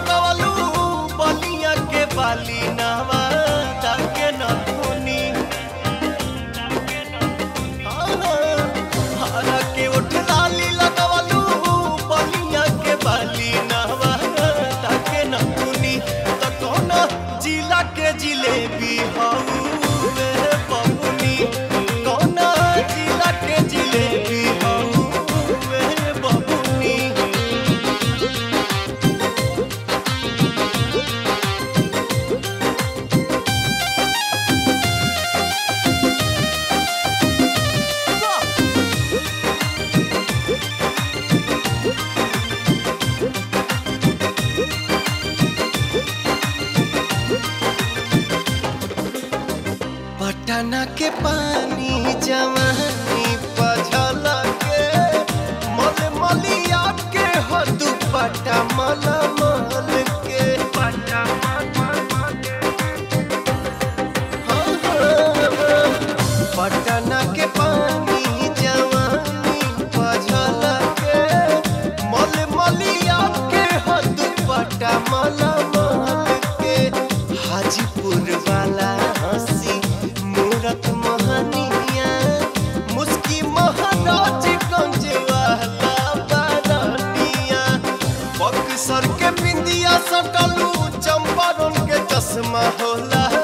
लगवलू बलिया के बाली नवा ताके न धुनी हरा के उठ लाली लगवलू बलिया के बाली नवा ताके न धुनी त कौन जिला के जिलेबी हऊ वे बबुनी कौन जिला के जिलेबी हऊ वे बबुनी पटना के पानी जवानी पझल के मल मलिया के हो दुपट्टा मल मल के हाँ, हाँ, पटना के पानी जवानी पझल के मल मलिया के हो दुपट्टा मल मल के हाजीपुर वाला हंसी मूरत मोहनिया मुस्की महाराज गंज वाला बारनिया बक्सर के बिंदिया सटलू चंपारण के चश्मा होला